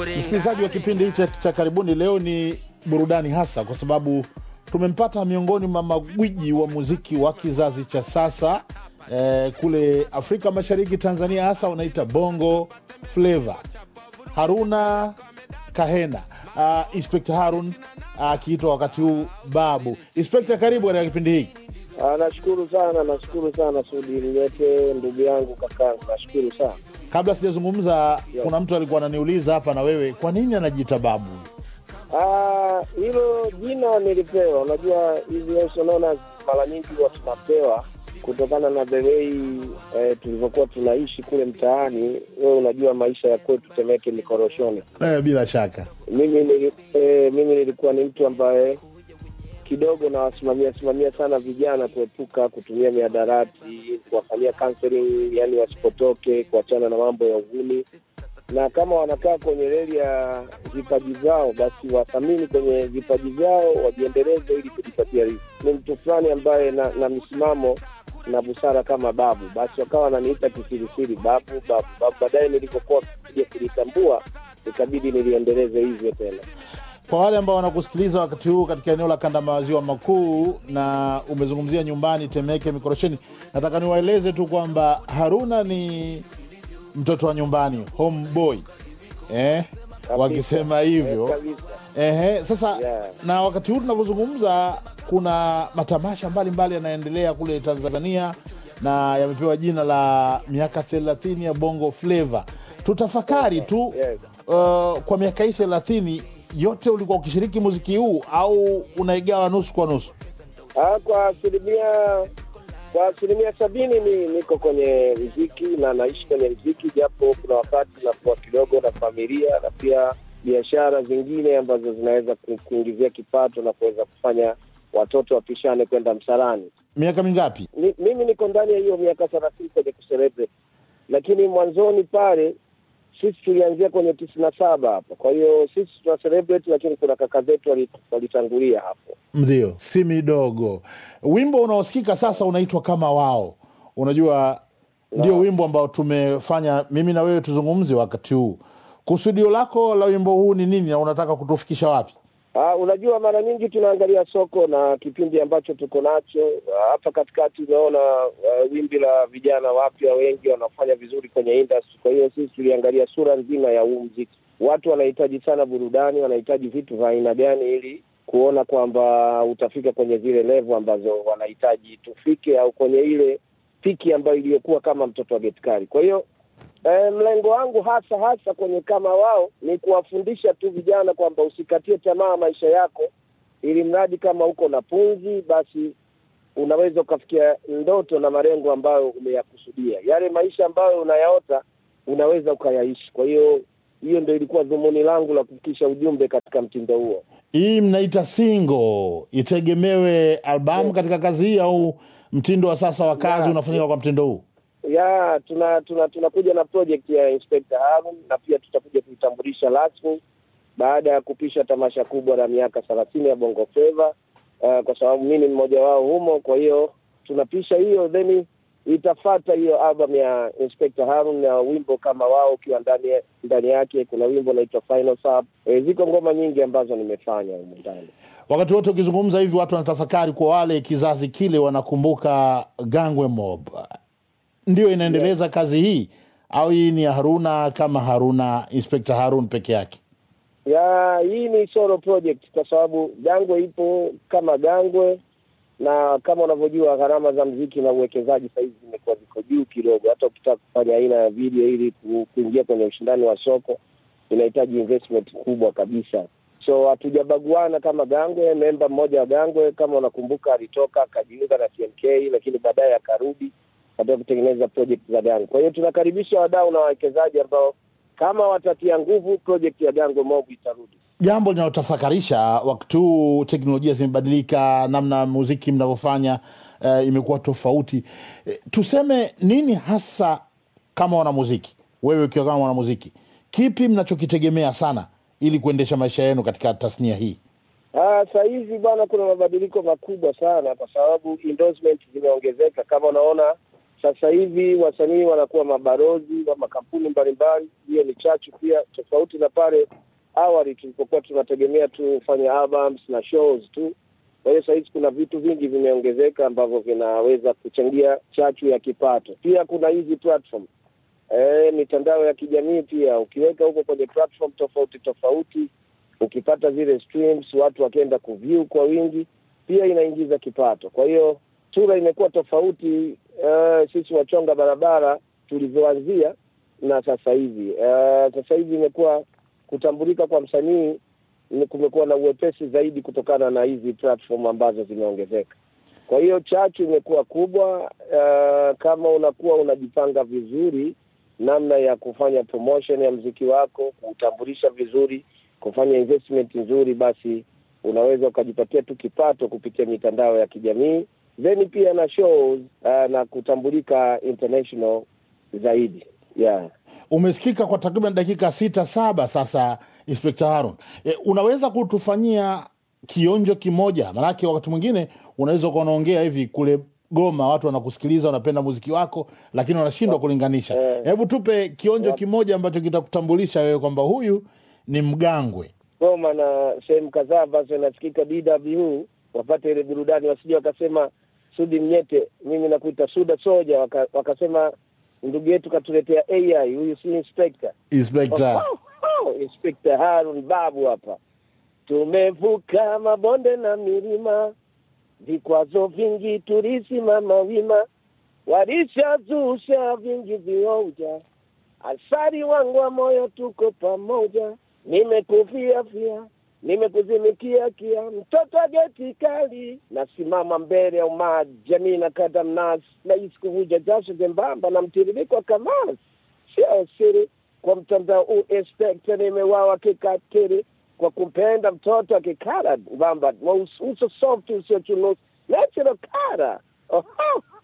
Msikilizaji wa kipindi hichi cha karibuni, leo ni burudani hasa kwa sababu tumempata miongoni mwa magwiji wa muziki wa kizazi cha sasa eh, kule Afrika Mashariki, Tanzania hasa wanaita bongo flava, Haruna Kahena uh, Inspekta Harun akiitwa uh, wakati huu Babu. Inspekta, karibu katika kipindi hiki. Ah, nashukuru sana, nashukuru sana Sudi Mnyete, ndugu yangu kakangu, nashukuru sana. Kabla sijazungumza, kuna mtu alikuwa ananiuliza hapa na wewe, kwa nini anajiita Babu? Ah, hilo jina nilipewa. Unajua hizi sonona mara nyingi huwa tunapewa kutokana na the way eh, tulivyokuwa tunaishi kule mtaani. Wewe unajua maisha ya kwetu Temeke mikoroshoni. Eh, bila shaka Mimi nili, eh, mimi nilikuwa ni mtu ambaye kidogo nawasimamia simamia sana vijana kuepuka kutumia miadarati, kuwafanyia counseling, yani wasipotoke, kuachana na mambo ya uvumi, na kama wanakaa kwenye reli ya vipaji vyao, basi wathamini kwenye vipaji vyao, wajiendeleze ili kujipatia riziki. Ni mtu fulani ambaye na, na misimamo na busara kama babu, basi wakawa wananiita kisirisiri babu babu babu. Baadaye nilipokuwa kuja kulitambua, ikabidi niliendeleze hivyo tena. kwa wale ambao wanakusikiliza wakati huu katika eneo la kanda maziwa makuu na umezungumzia nyumbani Temeke Mikorosheni, nataka niwaeleze tu kwamba Haruna ni mtoto wa nyumbani homeboy, eh, wakisema hivyo Eh, kabisa. Ehe, sasa Yeah. na wakati huu tunavyozungumza, kuna matamasha mbalimbali yanaendelea kule Tanzania na yamepewa jina la miaka thelathini ya Bongo Flava. Tutafakari tu Yes. uh, kwa miaka hii thelathini yote ulikuwa ukishiriki muziki huu au unaigawa nusu kwa nusu? Ah, kwa asilimia kwa asilimia sabini ni niko kwenye mziki na naishi kwenye mziki, japo kuna wakati nakuwa kidogo na familia na pia biashara zingine ambazo zinaweza ku- kuingizia kipato na kuweza kufanya watoto wapishane kwenda msalani. Miaka mingapi? Ni, mimi niko ndani ya hiyo miaka thelathini kwenye kucelebrate, lakini mwanzoni pale sisi tulianzia kwenye tisini na saba hapa. Kwa hiyo sisi tuna celebrate, lakini kuna kaka zetu wali- walitangulia hapo. Ndio, si midogo. Wimbo unaosikika sasa unaitwa kama wao. Unajua, ndio wimbo ambao tumefanya mimi na wewe tuzungumze wakati huu. Kusudio lako la wimbo huu ni nini na unataka kutufikisha wapi? Ah, unajua mara nyingi tunaangalia soko na kipindi ambacho tuko nacho Ah, hapa katikati. Umeona uh, wimbi la vijana wapya wengi wanafanya vizuri kwenye industry. Kwa hiyo sisi tuliangalia sura nzima ya huu mziki. Watu wanahitaji sana burudani, wanahitaji vitu vya aina gani ili kuona kwamba utafika kwenye zile level ambazo wanahitaji tufike, au kwenye ile piki ambayo iliyokuwa kama mtoto wa getkari. Kwa hiyo Eh, mlengo wangu hasa hasa kwenye kama wao ni kuwafundisha tu vijana kwamba usikatie tamaa maisha yako, ili mradi kama uko na punzi, basi unaweza ukafikia ndoto na malengo ambayo umeyakusudia. Yale maisha ambayo unayaota unaweza ukayaishi. Kwa hiyo hiyo ndio ilikuwa dhumuni langu la kufikisha ujumbe katika mtindo huo. Hii mnaita single, itegemewe albamu katika kazi hii au mtindo wa sasa wa kazi Yeah. unafanyika kwa mtindo huu? ya tuna tuna tunakuja na project ya Inspector Harun na pia tutakuja kuitambulisha rasmi baada ya kupisha tamasha kubwa la miaka thelathini ya Bongo Flava uh, kwa sababu mimi ni mmoja wao humo. Kwa hiyo tunapisha hiyo, then itafata hiyo album ya Inspector Harun na wimbo kama wao ukiwa ndani ndani yake. Kuna wimbo unaitwa Final Sub. E, ziko ngoma nyingi ambazo nimefanya humo ndani. Wakati wote ukizungumza hivi, watu wanatafakari, kwa wale kizazi kile wanakumbuka Gangwe Mob, ndio inaendeleza kazi hii au hii ni ya Haruna kama Haruna, Inspector Harun peke yake? ya hii ni solo project kwa sababu Gangwe ipo kama Gangwe, na kama unavyojua gharama za mziki na uwekezaji sahizi zimekuwa ziko juu kidogo. Hata ukitaka kufanya aina ya video ili ku- kuingia kwenye ushindani wa soko inahitaji investment kubwa kabisa, so hatujabaguana kama Gangwe. Memba mmoja wa Gangwe kama unakumbuka, alitoka akajiunga na TMK, lakini baadaye akarudi katika kutengeneza project za Gangwe. Kwa hiyo tunakaribisha wadau na wawekezaji ambao kama watatia nguvu project ya Gangwe Mob itarudi. Jambo linalotafakarisha wakati huu, teknolojia zimebadilika, namna muziki mnavyofanya eh, imekuwa tofauti. Eh, tuseme nini hasa kama wanamuziki, wewe ukiwa kama mwanamuziki, kipi mnachokitegemea sana ili kuendesha maisha yenu katika tasnia hii? Ah, saa hizi bwana, kuna mabadiliko makubwa sana kwa sababu endorsement zimeongezeka. Kama unaona sasa hivi wasanii wanakuwa mabarozi wa makampuni mbalimbali. Hiyo ni chachu pia, tofauti na pale awali tulipokuwa tunategemea tufanye albums na shows tu. Kwa hiyo sahizi kuna vitu vingi vimeongezeka ambavyo vinaweza kuchangia chachu ya kipato. Pia kuna hizi platform e, mitandao ya kijamii pia, ukiweka huko kwenye platform tofauti tofauti, ukipata zile streams, watu wakienda kuview kwa wingi, pia inaingiza kipato. Kwa hiyo sura imekuwa tofauti uh, sisi wachonga barabara tulivyoanzia na sasa hivi. Uh, sasa hivi imekuwa kutambulika kwa msanii kumekuwa na uwepesi zaidi kutokana na hizi platform ambazo zimeongezeka. Kwa hiyo chachu imekuwa kubwa. Uh, kama unakuwa unajipanga vizuri namna ya kufanya promotion ya mziki wako, kuutambulisha vizuri, kufanya investment nzuri, basi unaweza ukajipatia tu kipato kupitia mitandao ya kijamii then pia na shows uh, na kutambulika international zaidi yeah. Umesikika kwa takriban dakika sita saba sasa, Inspekta Harun. E, unaweza kutufanyia kionjo kimoja? Maanake wakati mwingine unaweza ukawa unaongea hivi kule Goma, watu wanakusikiliza, wanapenda muziki wako, lakini wanashindwa kulinganisha. Hebu tupe kionjo kimoja ambacho kitakutambulisha wewe kwamba huyu ni Mgangwe. Goma na sehemu kadhaa ambazo inasikika DW wapate ile burudani, wasije wakasema Sudi Mnyete, mimi nakuita Suda Soja, waka, wakasema ndugu yetu katuletea AI, huyu si inspector. Inspekta Oh, oh, Inspector Harun Babu hapa. Tumevuka mabonde na milima, vikwazo vingi tulisimama wima, walishazusha vingi vionja, asari wangu wa moyo tuko pamoja, nimekufia fia nimekuzimikia kia mtoto geti kali, nasimama mbele ya umaa jamii na kada mnasi, nahisi kuvuja jasho jembamba na mtiririko wa kamasi, sio siri kwa mtandao huu inspekta, nimewawa kikatili kwa kumpenda mtoto akikara mbamba uso soft usiochunusi natural kara Oho,